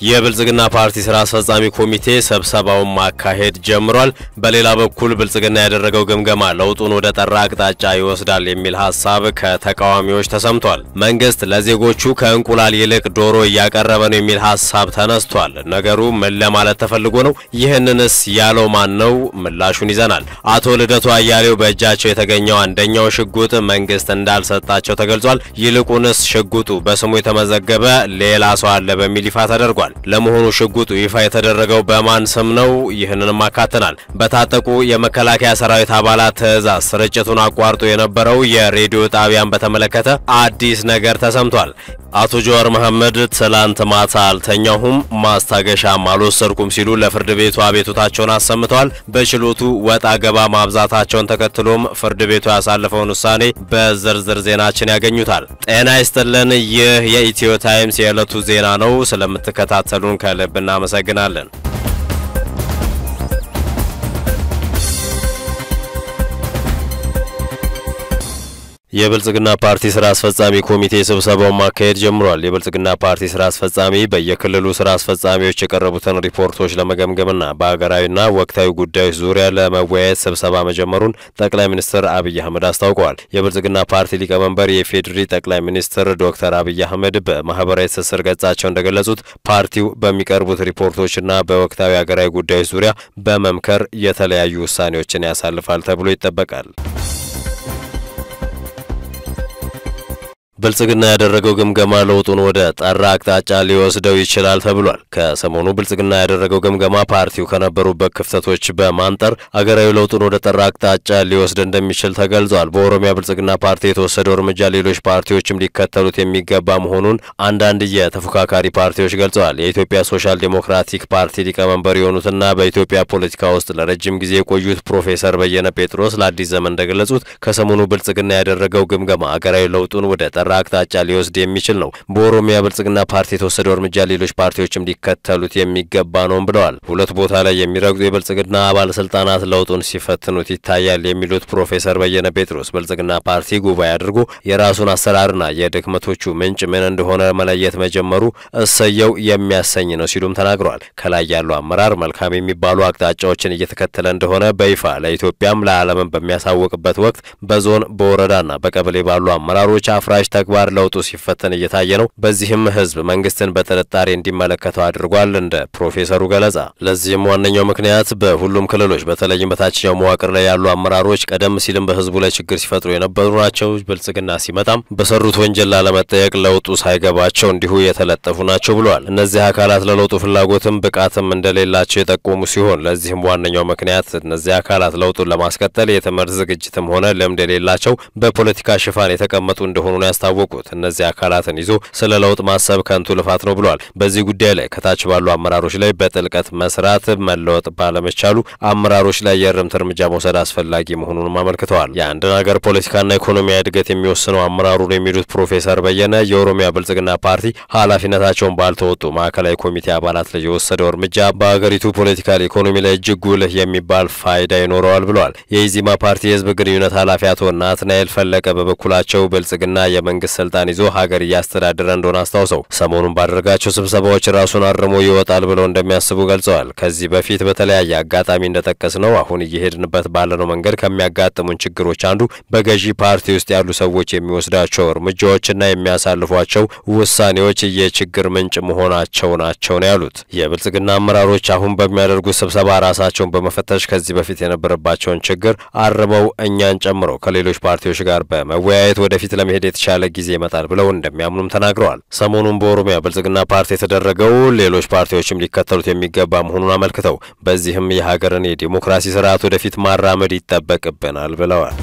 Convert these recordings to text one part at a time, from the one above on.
የብልጽግና ፓርቲ ስራ አስፈጻሚ ኮሚቴ ስብሰባውን ማካሄድ ጀምሯል። በሌላ በኩል ብልጽግና ያደረገው ግምገማ ለውጡን ወደ ጠራ አቅጣጫ ይወስዳል የሚል ሀሳብ ከተቃዋሚዎች ተሰምቷል። መንግስት ለዜጎቹ ከእንቁላል ይልቅ ዶሮ እያቀረበ ነው የሚል ሀሳብ ተነስቷል። ነገሩ ምን ለማለት ተፈልጎ ነው? ይህንንስ ያለው ማን ነው? ምላሹን ይዘናል። አቶ ልደቱ አያሌው በእጃቸው የተገኘው አንደኛው ሽጉጥ መንግስት እንዳልሰጣቸው ተገልጿል። ይልቁንስ ሽጉጡ በስሙ የተመዘገበ ሌላ ሰው አለ በሚል ይፋ ተደርጓል። ለመሆኑ ሽጉጡ ይፋ የተደረገው በማን ስም ነው? ይህንንም አካተናል። በታጠቁ የመከላከያ ሰራዊት አባላት ትዕዛዝ ስርጭቱን አቋርጦ የነበረው የሬዲዮ ጣቢያን በተመለከተ አዲስ ነገር ተሰምቷል። አቶ ጀዋር መሐመድ ትላንት ማታ አልተኛሁም፣ ማስታገሻም አልወሰድኩም ሲሉ ለፍርድ ቤቱ አቤቱታቸውን አሰምተዋል። በችሎቱ ወጣ ገባ ማብዛታቸውን ተከትሎም ፍርድ ቤቱ ያሳለፈውን ውሳኔ በዝርዝር ዜናችን ያገኙታል። ጤና ይስጥልን። ይህ የኢትዮ ታይምስ የዕለቱ ዜና ነው። ስለምትከታተሉን ከልብ እናመሰግናለን። የብልጽግና ፓርቲ ስራ አስፈጻሚ ኮሚቴ ስብሰባውን ማካሄድ ጀምሯል። የብልጽግና ፓርቲ ስራ አስፈጻሚ በየክልሉ ስራ አስፈጻሚዎች የቀረቡትን ሪፖርቶች ለመገምገምና በሀገራዊና ወቅታዊ ጉዳዮች ዙሪያ ለመወያየት ስብሰባ መጀመሩን ጠቅላይ ሚኒስትር አብይ አህመድ አስታውቀዋል። የብልጽግና ፓርቲ ሊቀመንበር የፌዴሪ ጠቅላይ ሚኒስትር ዶክተር አብይ አህመድ በማህበራዊ ትስስር ገጻቸው እንደገለጹት ፓርቲው በሚቀርቡት ሪፖርቶችና በወቅታዊ ሀገራዊ ጉዳዮች ዙሪያ በመምከር የተለያዩ ውሳኔዎችን ያሳልፋል ተብሎ ይጠበቃል። ብልጽግና ያደረገው ግምገማ ለውጡን ወደ ጠራ አቅጣጫ ሊወስደው ይችላል ተብሏል። ከሰሞኑ ብልጽግና ያደረገው ግምገማ ፓርቲው ከነበሩበት ክፍተቶች በማንጠር አገራዊ ለውጡን ወደ ጠራ አቅጣጫ ሊወስድ እንደሚችል ተገልጿል። በኦሮሚያ ብልጽግና ፓርቲ የተወሰደው እርምጃ ሌሎች ፓርቲዎችም ሊከተሉት የሚገባ መሆኑን አንዳንድ የተፎካካሪ ፓርቲዎች ገልጸዋል። የኢትዮጵያ ሶሻል ዴሞክራቲክ ፓርቲ ሊቀመንበር የሆኑትና በኢትዮጵያ ፖለቲካ ውስጥ ለረጅም ጊዜ የቆዩት ፕሮፌሰር በየነ ጴጥሮስ ለአዲስ ዘመን እንደገለጹት ከሰሞኑ ብልጽግና ያደረገው ግምገማ አገራዊ ለውጡን ወደ ጠራ አቅጣጫ ሊወስድ የሚችል ነው። በኦሮሚያ ብልጽግና ፓርቲ የተወሰደው እርምጃ ሌሎች ፓርቲዎችም ሊከተሉት የሚገባ ነውም ብለዋል። ሁለት ቦታ ላይ የሚረግጡ የብልጽግና ባለስልጣናት ለውጡን ሲፈትኑት ይታያል የሚሉት ፕሮፌሰር በየነ ጴጥሮስ ብልጽግና ፓርቲ ጉባኤ አድርጎ የራሱን አሰራርና የድክመቶቹ ምንጭ ምን እንደሆነ መለየት መጀመሩ እሰየው የሚያሰኝ ነው ሲሉም ተናግረዋል። ከላይ ያለው አመራር መልካም የሚባሉ አቅጣጫዎችን እየተከተለ እንደሆነ በይፋ ለኢትዮጵያም ለዓለምም በሚያሳውቅበት ወቅት በዞን በወረዳና በቀበሌ ባሉ አመራሮች አፍራሽ ተግባር ለውጡ ሲፈተን እየታየ ነው። በዚህም ህዝብ መንግስትን በጥርጣሬ እንዲመለከተው አድርጓል። እንደ ፕሮፌሰሩ ገለጻ ለዚህም ዋነኛው ምክንያት በሁሉም ክልሎች በተለይም በታችኛው መዋቅር ላይ ያሉ አመራሮች ቀደም ሲልም በህዝቡ ላይ ችግር ሲፈጥሩ የነበሩ ናቸው። ብልጽግና ሲመጣም በሰሩት ወንጀል ላለመጠየቅ ለውጡ ሳይገባቸው እንዲሁ የተለጠፉ ናቸው ብለዋል። እነዚህ አካላት ለለውጡ ፍላጎትም ብቃትም እንደሌላቸው የጠቆሙ ሲሆን ለዚህም ዋነኛው ምክንያት እነዚህ አካላት ለውጡን ለማስቀጠል የትምህርት ዝግጅትም ሆነ ልምድ የሌላቸው በፖለቲካ ሽፋን የተቀመጡ እንደሆኑ ነው ያስታወቁት። እነዚህ አካላትን ይዞ ስለ ለውጥ ማሰብ ከንቱ ልፋት ነው ብለዋል። በዚህ ጉዳይ ላይ ከታች ባሉ አመራሮች ላይ በጥልቀት መስራት መለወጥ ባለመቻሉ አመራሮች ላይ የእርምት እርምጃ መውሰድ አስፈላጊ መሆኑንም አመልክተዋል። የአንድን ሀገር ፖለቲካና ኢኮኖሚያዊ እድገት የሚወስነው አመራሩ ነው የሚሉት ፕሮፌሰር በየነ የኦሮሚያ ብልጽግና ፓርቲ ኃላፊነታቸውን ባልተወጡ ማዕከላዊ ኮሚቴ አባላት ላይ የወሰደው እርምጃ በሀገሪቱ ፖለቲካል ኢኮኖሚ ላይ እጅግ ጉልህ የሚባል ፋይዳ ይኖረዋል ብለዋል። የኢዚማ ፓርቲ የህዝብ ግንኙነት ኃላፊ አቶ ናትናኤል ፈለቀ በበኩላቸው ብልጽግና የመንግስት ስልጣን ይዞ ሀገር እያስተዳደረ እንደሆነ አስታውሰው ሰሞኑን ባደረጋቸው ስብሰባዎች ራሱን አርሞ ይወጣል ብለው እንደሚያስቡ ገልጸዋል። ከዚህ በፊት በተለያየ አጋጣሚ እንደጠቀስ ነው አሁን እየሄድንበት ባለነው መንገድ ከሚያጋጥሙን ችግሮች አንዱ በገዢ ፓርቲ ውስጥ ያሉ ሰዎች የሚወስዳቸው እርምጃዎችና የሚያሳልፏቸው ውሳኔዎች የችግር ምንጭ መሆናቸው ናቸው ነው ያሉት። የብልጽግና አመራሮች አሁን በሚያደርጉት ስብሰባ ራሳቸውን በመፈተሽ ከዚህ በፊት የነበረባቸውን ችግር አርመው እኛን ጨምሮ ከሌሎች ፓርቲዎች ጋር በመወያየት ወደፊት ለመሄድ የተሻለ ጊዜ ይመጣል ብለው እንደሚያምኑም ተናግረዋል። ሰሞኑን በኦሮሚያ ብልጽግና ፓርቲ የተደረገው ሌሎች ፓርቲዎችም ሊከተሉት የሚገባ መሆኑን አመልክተው በዚህም የሀገርን የዲሞክራሲ ስርዓት ወደፊት ማራመድ ይጠበቅብናል ብለዋል።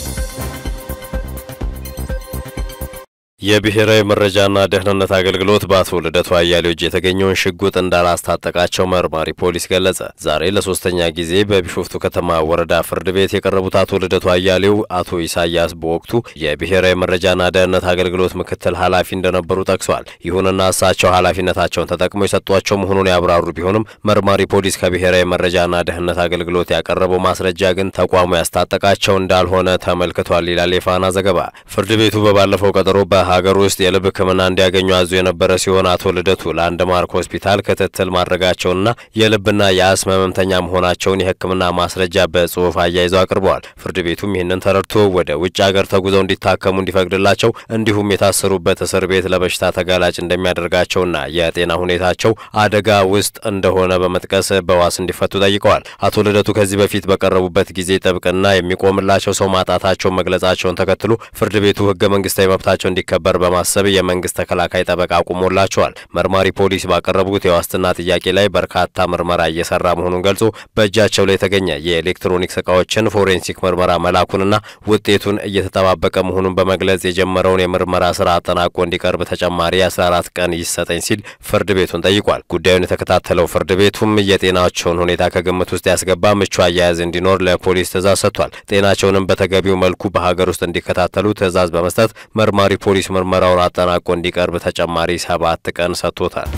የብሔራዊ መረጃና ደህንነት አገልግሎት በአቶ ልደቱ አያሌው እጅ የተገኘውን ሽጉጥ እንዳላስታጠቃቸው መርማሪ ፖሊስ ገለጸ። ዛሬ ለሶስተኛ ጊዜ በቢሾፍቱ ከተማ ወረዳ ፍርድ ቤት የቀረቡት አቶ ልደቱ አያሌው አቶ ኢሳያስ በወቅቱ የብሔራዊ መረጃና ደህንነት አገልግሎት ምክትል ኃላፊ እንደነበሩ ጠቅሷል። ይሁንና እሳቸው ኃላፊነታቸውን ተጠቅመው የሰጧቸው መሆኑን ያብራሩ ቢሆንም መርማሪ ፖሊስ ከብሔራዊ መረጃና ደህንነት አገልግሎት ያቀረበው ማስረጃ ግን ተቋሙ ያስታጠቃቸው እንዳልሆነ ተመልክቷል ይላል የፋና ዘገባ። ፍርድ ቤቱ በባለፈው ቀጠሮ በ በሀገር ውስጥ የልብ ሕክምና እንዲያገኙ አዞ የነበረ ሲሆን አቶ ልደቱ ለአንድ ማርክ ሆስፒታል ክትትል ማድረጋቸውንና የልብና የአስም ህመምተኛ መሆናቸውን የሕክምና ማስረጃ በጽሁፍ አያይዘው አቅርበዋል። ፍርድ ቤቱም ይህንን ተረድቶ ወደ ውጭ ሀገር ተጉዘው እንዲታከሙ እንዲፈቅድላቸው እንዲሁም የታሰሩበት እስር ቤት ለበሽታ ተጋላጭ እንደሚያደርጋቸውና የጤና ሁኔታቸው አደጋ ውስጥ እንደሆነ በመጥቀስ በዋስ እንዲፈቱ ጠይቀዋል። አቶ ልደቱ ከዚህ በፊት በቀረቡበት ጊዜ ጥብቅና የሚቆምላቸው ሰው ማጣታቸውን መግለጻቸውን ተከትሎ ፍርድ ቤቱ ህገ መንግስታዊ መብታቸው እንዲከበር በማሰብ የመንግስት ተከላካይ ጠበቃ አቁሞላቸዋል። መርማሪ ፖሊስ ባቀረቡት የዋስትና ጥያቄ ላይ በርካታ ምርመራ እየሰራ መሆኑን ገልጾ በእጃቸው ላይ የተገኘ የኤሌክትሮኒክስ እቃዎችን ፎሬንሲክ ምርመራ መላኩንና ውጤቱን እየተጠባበቀ መሆኑን በመግለጽ የጀመረውን የምርመራ ስራ አጠናቆ እንዲቀርብ ተጨማሪ 14 ቀን ይሰጠኝ ሲል ፍርድ ቤቱን ጠይቋል። ጉዳዩን የተከታተለው ፍርድ ቤቱም የጤናቸውን ሁኔታ ከግምት ውስጥ ያስገባ ምቹ አያያዝ እንዲኖር ለፖሊስ ትእዛዝ ሰጥቷል። ጤናቸውንም በተገቢው መልኩ በሀገር ውስጥ እንዲከታተሉ ትእዛዝ በመስጠት መርማሪ ፖሊስ ምርመራውን አጠናቆ እንዲቀርብ ተጨማሪ ሰባት ቀን ሰጥቶታል።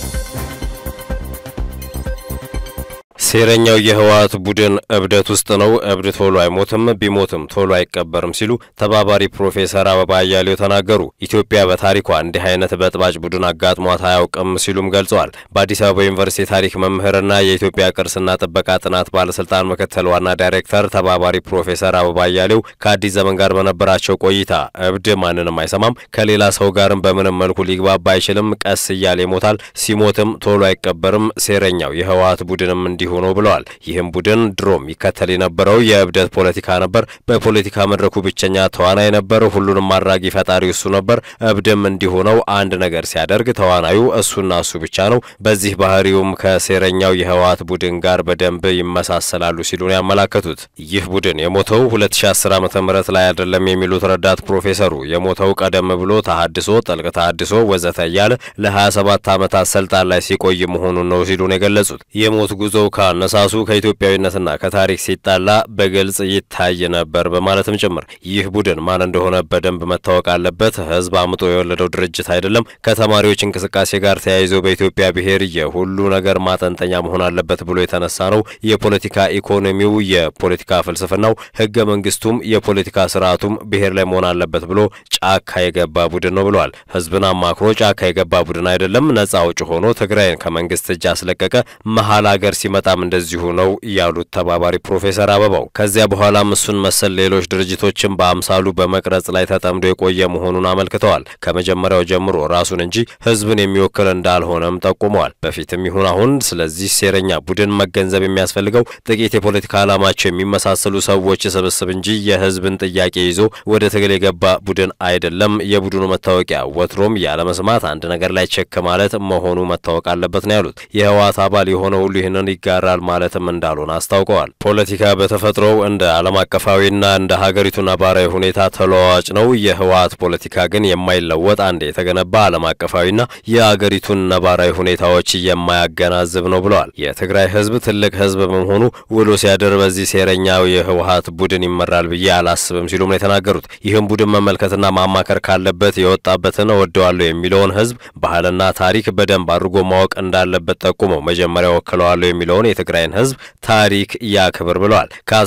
ሴረኛው የህወሓት ቡድን እብደት ውስጥ ነው። እብድ ቶሎ አይሞትም፣ ቢሞትም ቶሎ አይቀበርም ሲሉ ተባባሪ ፕሮፌሰር አበባ አያሌው ተናገሩ። ኢትዮጵያ በታሪኳ እንዲህ አይነት በጥባጭ ቡድን አጋጥሟት አያውቅም ሲሉም ገልጸዋል። በአዲስ አበባ ዩኒቨርሲቲ ታሪክ መምህርና የኢትዮጵያ ቅርስና ጥበቃ ጥናት ባለስልጣን ምክትል ዋና ዳይሬክተር ተባባሪ ፕሮፌሰር አበባ አያሌው ከአዲስ ዘመን ጋር በነበራቸው ቆይታ እብድ ማንንም አይሰማም፣ ከሌላ ሰው ጋርም በምንም መልኩ ሊግባባ አይችልም፣ ቀስ እያለ ይሞታል፣ ሲሞትም ቶሎ አይቀበርም። ሴረኛው የህወሓት ቡድንም እንዲሁ ነው ብለዋል። ይህም ቡድን ድሮም ይከተል የነበረው የእብደት ፖለቲካ ነበር። በፖለቲካ መድረኩ ብቸኛ ተዋናይ ነበር። ሁሉንም አድራጊ ፈጣሪ እሱ ነበር። እብድም እንዲሆነው አንድ ነገር ሲያደርግ ተዋናዩ እሱና እሱ ብቻ ነው። በዚህ ባህሪውም ከሴረኛው የህወሓት ቡድን ጋር በደንብ ይመሳሰላሉ ሲሉ ነው ያመላከቱት። ይህ ቡድን የሞተው 2010 ዓ.ም ላይ አይደለም የሚሉት ረዳት ፕሮፌሰሩ የሞተው ቀደም ብሎ ተሃድሶ፣ ጥልቅ ተሃድሶ ወዘተ እያለ ለ27 ዓመታት ስልጣን ላይ ሲቆይ መሆኑን ነው ሲሉ ነው የገለጹት። የሞት ጉዞው አነሳሱ ከኢትዮጵያዊነትና ከታሪክ ሲጣላ በግልጽ ይታይ ነበር በማለትም ጭምር ይህ ቡድን ማን እንደሆነ በደንብ መታወቅ አለበት። ህዝብ አምጦ የወለደው ድርጅት አይደለም። ከተማሪዎች እንቅስቃሴ ጋር ተያይዞ በኢትዮጵያ ብሔር የሁሉ ነገር ማጠንጠኛ መሆን አለበት ብሎ የተነሳ ነው። የፖለቲካ ኢኮኖሚው፣ የፖለቲካ ፍልስፍናው፣ ህገ መንግስቱም፣ የፖለቲካ ስርዓቱም ብሔር ላይ መሆን አለበት ብሎ ጫካ የገባ ቡድን ነው ብለዋል። ህዝብን አማክሮ ጫካ የገባ ቡድን አይደለም። ነጻ አውጭ ሆኖ ትግራይን ከመንግስት እጅ አስለቀቀ። መሀል ሀገር ሲመጣ እንደዚሁ ነው ያሉት ተባባሪ ፕሮፌሰር አበባው ከዚያ በኋላም እሱን መሰል ሌሎች ድርጅቶችን በአምሳሉ በመቅረጽ ላይ ተጠምዶ የቆየ መሆኑን አመልክተዋል። ከመጀመሪያው ጀምሮ ራሱን እንጂ ህዝብን የሚወክል እንዳልሆነም ጠቁመዋል። በፊትም ይሁን አሁን ስለዚህ ሴረኛ ቡድን መገንዘብ የሚያስፈልገው ጥቂት የፖለቲካ ዓላማቸው የሚመሳሰሉ ሰዎች ስብስብ እንጂ የህዝብን ጥያቄ ይዞ ወደ ትግል የገባ ቡድን አይደለም። የቡድኑ መታወቂያ ወትሮም ያለመስማት አንድ ነገር ላይ ቸክ ማለት መሆኑ መታወቅ አለበት ነው ያሉት። የህወሓት አባል የሆነ ሁሉ ይህንን ይጋራል ማለትም እንዳልሆነ አስታውቀዋል። ፖለቲካ በተፈጥሮው እንደ ዓለም አቀፋዊና እንደ ሀገሪቱ ነባራዊ ሁኔታ ተለዋዋጭ ነው። የህወሓት ፖለቲካ ግን የማይለወጥ አንድ የተገነባ ዓለም አቀፋዊና የአገሪቱን ነባራዊ ሁኔታዎች የማያገናዝብ ነው ብለዋል። የትግራይ ህዝብ ትልቅ ህዝብ በመሆኑ ውሎ ሲያድር በዚህ ሴረኛው የህወሓት ቡድን ይመራል ብዬ አላስብም ሲሉም ነው የተናገሩት። ይህም ቡድን መመልከትና ማማከር ካለበት የወጣበትን እወደዋለሁ የሚለውን ህዝብ ባህልና ታሪክ በደንብ አድርጎ ማወቅ እንዳለበት ጠቁመው መጀመሪያ ወክለዋለሁ የሚለውን የትግራይን ህዝብ ታሪክ ያክብር ብለዋል።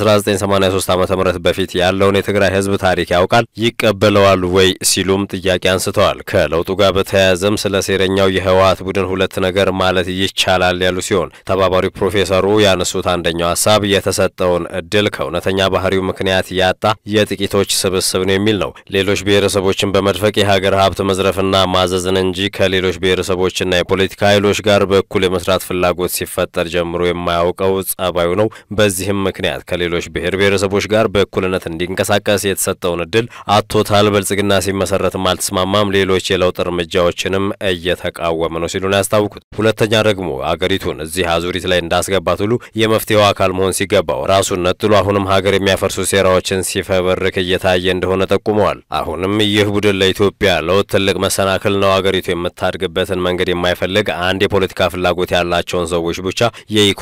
ከ1983 ዓ ም በፊት ያለውን የትግራይ ህዝብ ታሪክ ያውቃል፣ ይቀበለዋል ወይ ሲሉም ጥያቄ አንስተዋል። ከለውጡ ጋር በተያያዘም ስለ ሴረኛው የህወሓት ቡድን ሁለት ነገር ማለት ይቻላል ያሉ ሲሆን ተባባሪ ፕሮፌሰሩ ያነሱት አንደኛው ሀሳብ የተሰጠውን እድል ከእውነተኛ ባህሪው ምክንያት ያጣ የጥቂቶች ስብስብ ነው የሚል ነው። ሌሎች ብሔረሰቦችን በመድፈቅ የሀገር ሀብት መዝረፍና ማዘዝን እንጂ ከሌሎች ብሔረሰቦችና የፖለቲካ ኃይሎች ጋር በእኩል የመስራት ፍላጎት ሲፈጠር ጀምሮ የማያውቀው ጸባዩ ነው። በዚህም ምክንያት ከሌሎች ብሔር ብሔረሰቦች ጋር በእኩልነት እንዲንቀሳቀስ የተሰጠውን እድል አቶታል። ብልጽግና ሲመሰረትም አልተስማማም። ሌሎች የለውጥ እርምጃዎችንም እየተቃወመ ነው ሲሉ ነው ያስታውቁት። ሁለተኛ ደግሞ አገሪቱን እዚህ አዙሪት ላይ እንዳስገባት ሁሉ የመፍትሄው አካል መሆን ሲገባው ራሱን ነጥሎ አሁንም ሀገር የሚያፈርሱ ሴራዎችን ሲፈበርክ እየታየ እንደሆነ ጠቁመዋል። አሁንም ይህ ቡድን ለኢትዮጵያ ለውጥ ትልቅ መሰናክል ነው። አገሪቱ የምታድግበትን መንገድ የማይፈልግ አንድ የፖለቲካ ፍላጎት ያላቸውን ሰዎች ብቻ የኢኮ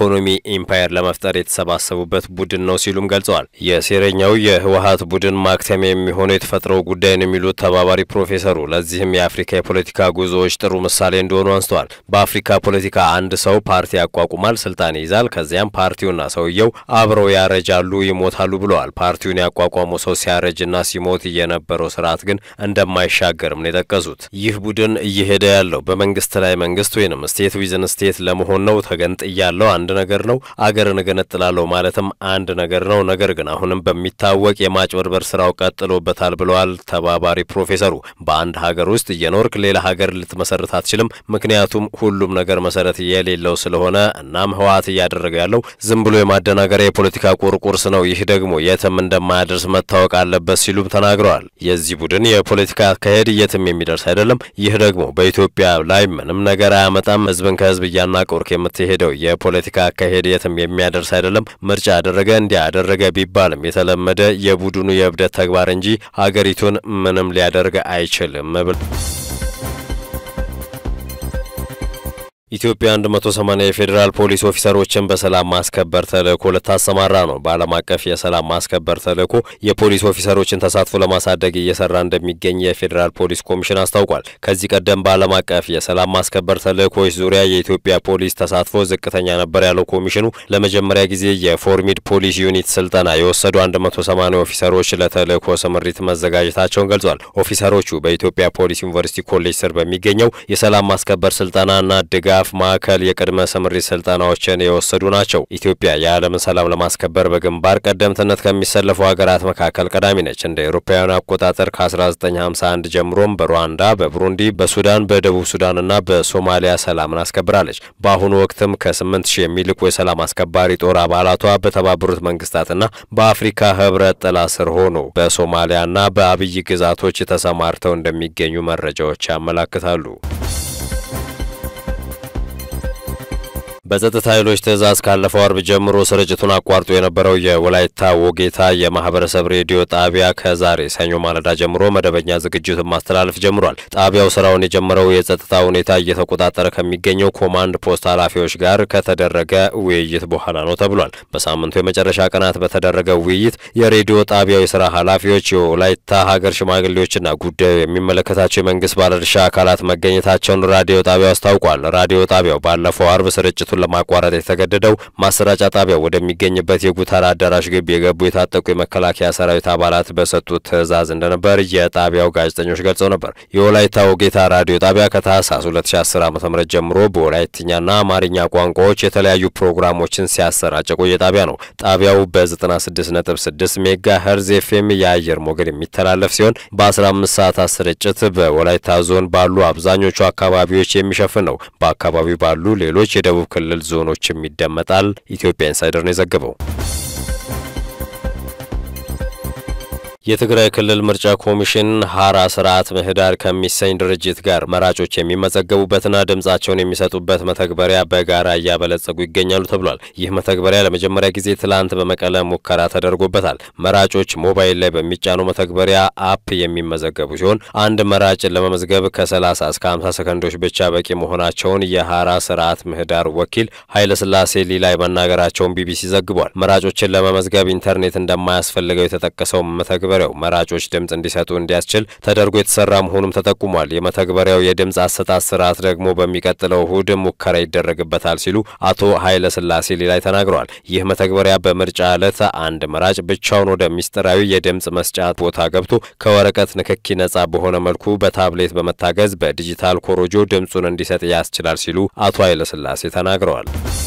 የኢኮኖሚ ኢምፓየር ለመፍጠር የተሰባሰቡበት ቡድን ነው ሲሉም ገልጸዋል። የሴረኛው የህወሀት ቡድን ማክተሚያ የሚሆነው የተፈጥሮ ጉዳይን የሚሉት ተባባሪ ፕሮፌሰሩ ለዚህም የአፍሪካ የፖለቲካ ጉዞዎች ጥሩ ምሳሌ እንደሆኑ አንስተዋል። በአፍሪካ ፖለቲካ አንድ ሰው ፓርቲ ያቋቁማል፣ ስልጣን ይይዛል። ከዚያም ፓርቲውና ሰውየው አብረው ያረጃሉ፣ ይሞታሉ ብለዋል። ፓርቲውን ያቋቋመው ሰው ሲያረጅና ሲሞት የነበረው ስርዓት ግን እንደማይሻገርም ነው የጠቀሱት። ይህ ቡድን እየሄደ ያለው በመንግስት ላይ መንግስት ወይንም ስቴት ዊዝን ስቴት ለመሆን ነው። ተገንጥያለው አንድ ነገር ነው፣ አገርን እገነጥላለሁ ማለትም አንድ ነገር ነው። ነገር ግን አሁንም በሚታወቅ የማጭበርበር ስራው ቀጥሎበታል ብለዋል ተባባሪ ፕሮፌሰሩ። በአንድ ሀገር ውስጥ እየኖርክ ሌላ ሀገር ልትመሰርት አትችልም፣ ምክንያቱም ሁሉም ነገር መሰረት የሌለው ስለሆነ። እናም ህወሓት እያደረገ ያለው ዝም ብሎ የማደናገሪያ የፖለቲካ ቁርቁርስ ነው። ይህ ደግሞ የትም እንደማያደርስ መታወቅ አለበት ሲሉም ተናግረዋል። የዚህ ቡድን የፖለቲካ አካሄድ የትም የሚደርስ አይደለም። ይህ ደግሞ በኢትዮጵያ ላይ ምንም ነገር አያመጣም። ህዝብን ከህዝብ እያናቆርክ የምትሄደው የፖለቲካ አካሄድ የትም የሚያደርስ አይደለም። ምርጫ አደረገ እንዲያ አደረገ ቢባልም የተለመደ የቡድኑ የእብደት ተግባር እንጂ ሀገሪቱን ምንም ሊያደርግ አይችልም ብል ኢትዮጵያ 180 የፌዴራል ፖሊስ ኦፊሰሮችን በሰላም ማስከበር ተልእኮ ልታሰማራ ነው። በዓለም አቀፍ የሰላም ማስከበር ተልእኮ የፖሊስ ኦፊሰሮችን ተሳትፎ ለማሳደግ እየሰራ እንደሚገኝ የፌዴራል ፖሊስ ኮሚሽን አስታውቋል። ከዚህ ቀደም በዓለም አቀፍ የሰላም ማስከበር ተልእኮዎች ዙሪያ የኢትዮጵያ ፖሊስ ተሳትፎ ዝቅተኛ ነበር ያለው ኮሚሽኑ ለመጀመሪያ ጊዜ የፎርሚድ ፖሊስ ዩኒት ስልጠና የወሰዱ 180 ኦፊሰሮች ለተልእኮ ስምሪት መዘጋጀታቸውን ገልጿል። ኦፊሰሮቹ በኢትዮጵያ ፖሊስ ዩኒቨርሲቲ ኮሌጅ ስር በሚገኘው የሰላም ማስከበር ስልጠናና ድጋፍ ማዕከል የቅድመ ስምሪት ስልጠናዎችን የወሰዱ ናቸው። ኢትዮጵያ የዓለምን ሰላም ለማስከበር በግንባር ቀደምትነት ከሚሰለፉ ሀገራት መካከል ቀዳሚ ነች። እንደ አውሮፓውያኑ አቆጣጠር ከ1951 ጀምሮም በሩዋንዳ፣ በቡሩንዲ፣ በሱዳን፣ በደቡብ ሱዳንና በሶማሊያ ሰላምን አስከብራለች። በአሁኑ ወቅትም ከ8 ሺህ የሚልቁ የሰላም አስከባሪ ጦር አባላቷ በተባበሩት መንግስታትና በአፍሪካ ህብረት ጥላ ስር ሆኖ በሶማሊያና በአብይ ግዛቶች ተሰማርተው እንደሚገኙ መረጃዎች ያመላክታሉ። በጸጥታ ኃይሎች ትዕዛዝ ካለፈው አርብ ጀምሮ ስርጭቱን አቋርጦ የነበረው የወላይታ ወጌታ የማህበረሰብ ሬዲዮ ጣቢያ ከዛሬ ሰኞ ማለዳ ጀምሮ መደበኛ ዝግጅቱን ማስተላለፍ ጀምሯል። ጣቢያው ስራውን የጀመረው የጸጥታ ሁኔታ እየተቆጣጠረ ከሚገኘው ኮማንድ ፖስት ኃላፊዎች ጋር ከተደረገ ውይይት በኋላ ነው ተብሏል። በሳምንቱ የመጨረሻ ቀናት በተደረገ ውይይት የሬዲዮ ጣቢያው የስራ ኃላፊዎች፣ የወላይታ ሀገር ሽማግሌዎችና ጉዳዩ የሚመለከታቸው የመንግስት ባለድርሻ አካላት መገኘታቸውን ራዲዮ ጣቢያው አስታውቋል። ራዲዮ ጣቢያው ባለፈው አርብ ስርጭቱን ለማቋረጥ የተገደደው ማሰራጫ ጣቢያው ወደሚገኝበት የጉተራ አዳራሽ ግቢ የገቡ የታጠቁ የመከላከያ ሰራዊት አባላት በሰጡት ትዕዛዝ እንደነበር የጣቢያው ጋዜጠኞች ገልጸው ነበር። የወላይታ ወጌታ ራዲዮ ጣቢያ ከታህሳስ 2010 ዓ.ም ጀምሮ በወላይትኛና አማርኛ ቋንቋዎች የተለያዩ ፕሮግራሞችን ሲያሰራጭ የቆየ ጣቢያ ነው። ጣቢያው በ96.6 ሜጋ ሄርዝ ኤፍኤም የአየር ሞገድ የሚተላለፍ ሲሆን በ15 ሰዓታት ስርጭት በወላይታ ዞን ባሉ አብዛኞቹ አካባቢዎች የሚሸፍን ነው። በአካባቢው ባሉ ሌሎች የደቡብ ክልል ዞኖችም ይደመጣል። ኢትዮጵያ ኢንሳይደር ነው የዘገበው። የትግራይ ክልል ምርጫ ኮሚሽን ሀራ ስርዓት ምህዳር ከሚሰኝ ድርጅት ጋር መራጮች የሚመዘገቡበትና ድምጻቸውን የሚሰጡበት መተግበሪያ በጋራ እያበለጸጉ ይገኛሉ ተብሏል። ይህ መተግበሪያ ለመጀመሪያ ጊዜ ትላንት በመቀለ ሙከራ ተደርጎበታል። መራጮች ሞባይል ላይ በሚጫኑ መተግበሪያ አፕ የሚመዘገቡ ሲሆን አንድ መራጭን ለመመዝገብ ከ30 እስከ 50 ሰከንዶች ብቻ በቂ መሆናቸውን የሀራ ስርዓት ምህዳር ወኪል ኃይለስላሴ ሊላይ መናገራቸውን ቢቢሲ ዘግቧል። መራጮችን ለመመዝገብ ኢንተርኔት እንደማያስፈልገው የተጠቀሰው መተግበሪያ መተግበሪያው መራጮች ድምፅ እንዲሰጡ እንዲያስችል ተደርጎ የተሰራ መሆኑም ተጠቁሟል። የመተግበሪያው የድምፅ አሰጣጥ ስርዓት ደግሞ በሚቀጥለው እሁድ ሙከራ ይደረግበታል ሲሉ አቶ ኃይለ ስላሴ ሌላይ ተናግረዋል። ይህ መተግበሪያ በምርጫ ዕለት አንድ መራጭ ብቻውን ወደ ሚስጥራዊ የድምፅ መስጫ ቦታ ገብቶ ከወረቀት ንክኪ ነጻ በሆነ መልኩ በታብሌት በመታገዝ በዲጂታል ኮሮጆ ድምፁን እንዲሰጥ ያስችላል ሲሉ አቶ ኃይለ ስላሴ ተናግረዋል።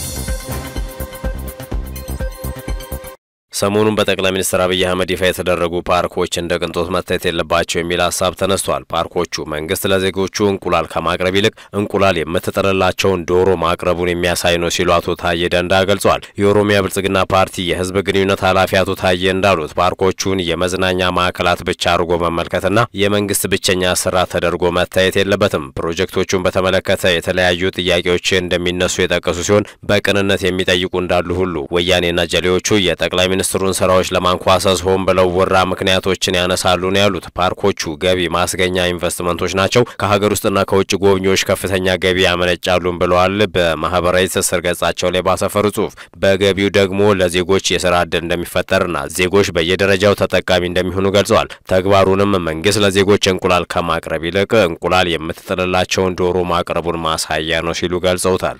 ሰሞኑን በጠቅላይ ሚኒስትር አብይ አህመድ ይፋ የተደረጉ ፓርኮች እንደ ቅንጦት መታየት የለባቸው የሚል ሀሳብ ተነስቷል። ፓርኮቹ መንግስት ለዜጎቹ እንቁላል ከማቅረብ ይልቅ እንቁላል የምትጥልላቸውን ዶሮ ማቅረቡን የሚያሳይ ነው ሲሉ አቶ ታዬ ደንዳ ገልጸዋል። የኦሮሚያ ብልጽግና ፓርቲ የህዝብ ግንኙነት ኃላፊ አቶ ታዬ እንዳሉት ፓርኮቹን የመዝናኛ ማዕከላት ብቻ አድርጎ መመልከትና የመንግስት ብቸኛ ስራ ተደርጎ መታየት የለበትም። ፕሮጀክቶቹን በተመለከተ የተለያዩ ጥያቄዎች እንደሚነሱ የጠቀሱ ሲሆን በቅንነት የሚጠይቁ እንዳሉ ሁሉ ወያኔና ጀሌዎቹ የጠቅላይ የሚኒስትሩን ስራዎች ለማንኳሰስ ሆን ብለው ውራ ምክንያቶችን ያነሳሉ ነው ያሉት። ፓርኮቹ ገቢ ማስገኛ ኢንቨስትመንቶች ናቸው፣ ከሀገር ውስጥና ከውጭ ጎብኚዎች ከፍተኛ ገቢ ያመነጫሉን ብለዋል። በማህበራዊ ትስስር ገጻቸው ላይ ባሰፈሩ ጽሁፍ በገቢው ደግሞ ለዜጎች የስራ እድል እንደሚፈጠርና ዜጎች በየደረጃው ተጠቃሚ እንደሚሆኑ ገልጸዋል። ተግባሩንም መንግስት ለዜጎች እንቁላል ከማቅረብ ይልቅ እንቁላል የምትጥልላቸውን ዶሮ ማቅረቡን ማሳያ ነው ሲሉ ገልጸውታል።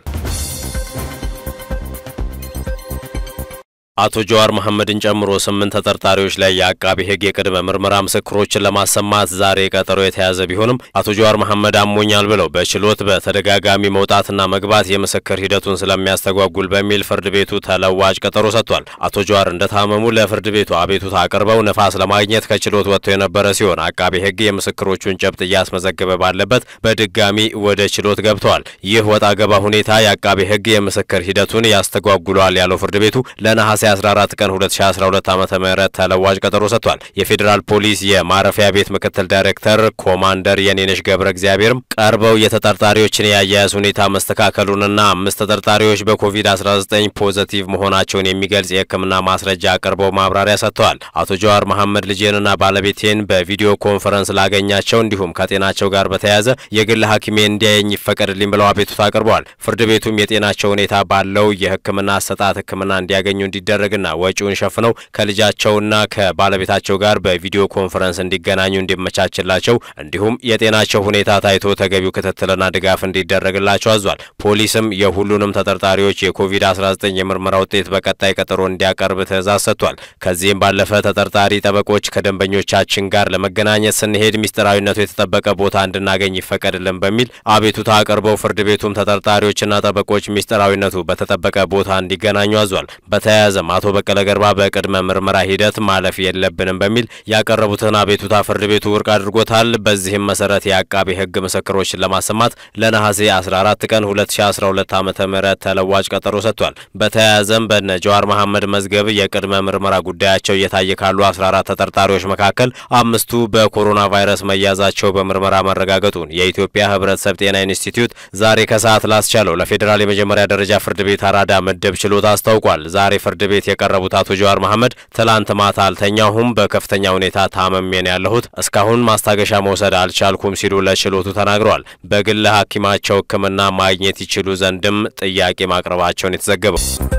አቶ ጀዋር መሐመድን ጨምሮ ስምንት ተጠርጣሪዎች ላይ የአቃቢ ሕግ የቅድመ ምርመራ ምስክሮችን ለማሰማት ዛሬ ቀጠሮ የተያዘ ቢሆንም አቶ ጀዋር መሐመድ አሞኛል ብለው በችሎት በተደጋጋሚ መውጣትና መግባት የምስክር ሂደቱን ስለሚያስተጓጉል በሚል ፍርድ ቤቱ ተለዋጭ ቀጠሮ ሰጥቷል። አቶ ጀዋር እንደታመሙ ለፍርድ ቤቱ አቤቱታ አቅርበው ነፋስ ለማግኘት ከችሎት ወጥቶ የነበረ ሲሆን አቃቢ ሕግ የምስክሮቹን ጨብጥ እያስመዘገበ ባለበት በድጋሚ ወደ ችሎት ገብተዋል። ይህ ወጣ ገባ ሁኔታ የአቃቢ ሕግ የምስክር ሂደቱን ያስተጓጉሏል ያለው ፍርድ ቤቱ ለነሐሴ 14 ቀን 2012 ዓ.ም ተለዋጭ ቀጠሮ ሰጥቷል። የፌዴራል ፖሊስ የማረፊያ ቤት ምክትል ዳይሬክተር ኮማንደር የኔነሽ ገብረ እግዚአብሔርም ቀርበው የተጠርጣሪዎችን የአያያዝ ሁኔታ መስተካከሉንና አምስት ተጠርጣሪዎች በኮቪድ-19 ፖዘቲቭ መሆናቸውን የሚገልጽ የሕክምና ማስረጃ አቅርበው ማብራሪያ ሰጥተዋል። አቶ ጀዋር መሐመድ ልጄንና ባለቤቴን በቪዲዮ ኮንፈረንስ ላገኛቸው እንዲሁም ከጤናቸው ጋር በተያያዘ የግል ሐኪሜ እንዲያየኝ ይፈቀድልኝ ብለው አቤቱታ አቅርበዋል። ፍርድ ቤቱም የጤናቸው ሁኔታ ባለው የሕክምና አሰጣጥ ሕክምና እንዲያገኙ እንዲደረግና ወጪውን ሸፍነው ከልጃቸውና ከባለቤታቸው ጋር በቪዲዮ ኮንፈረንስ እንዲገናኙ እንዲመቻችላቸው እንዲሁም የጤናቸው ሁኔታ ታይቶ ተገቢው ክትትልና ድጋፍ እንዲደረግላቸው አዟል። ፖሊስም የሁሉንም ተጠርጣሪዎች የኮቪድ-19 የምርመራ ውጤት በቀጣይ ቀጠሮ እንዲያቀርብ ትዕዛዝ ሰጥቷል። ከዚህም ባለፈ ተጠርጣሪ ጠበቆች ከደንበኞቻችን ጋር ለመገናኘት ስንሄድ ሚስጥራዊነቱ የተጠበቀ ቦታ እንድናገኝ ይፈቀድልን በሚል አቤቱታ አቅርበው ፍርድ ቤቱም ተጠርጣሪዎችና ጠበቆች ሚስጥራዊነቱ በተጠበቀ ቦታ እንዲገናኙ አዟል። በተያያዘም አቶ በቀለ ገርባ በቅድመ ምርመራ ሂደት ማለፍ የለብንም በሚል ያቀረቡትን አቤቱታ ፍርድ ቤቱ ውድቅ አድርጎታል። በዚህም መሰረት የአቃቢ ሕግ ምስክሮችን ለማሰማት ለነሐሴ 14 ቀን 2012 ዓ.ም ተለዋጭ ቀጠሮ ሰጥቷል። በተያያዘም በነ ጀዋር መሐመድ መዝገብ የቅድመ ምርመራ ጉዳያቸው እየታየ ካሉ 14 ተጠርጣሪዎች መካከል አምስቱ በኮሮና ቫይረስ መያዛቸው በምርመራ መረጋገጡን የኢትዮጵያ ሕብረተሰብ ጤና ኢንስቲትዩት ዛሬ ከሰዓት ላስቻለው ለፌዴራል የመጀመሪያ ደረጃ ፍርድ ቤት አራዳ ምድብ ችሎት አስታውቋል። ዛሬ ፍርድ ቤት የቀረቡት አቶ ጀዋር መሐመድ ትላንት ማታ አልተኛሁም፣ በከፍተኛ ሁኔታ ታመሜን ያለሁት እስካሁን ማስታገሻ መውሰድ አልቻልኩም ሲሉ ለችሎቱ ተናግረዋል። በግል ሐኪማቸው ሕክምና ማግኘት ይችሉ ዘንድም ጥያቄ ማቅረባቸውን የተዘገበው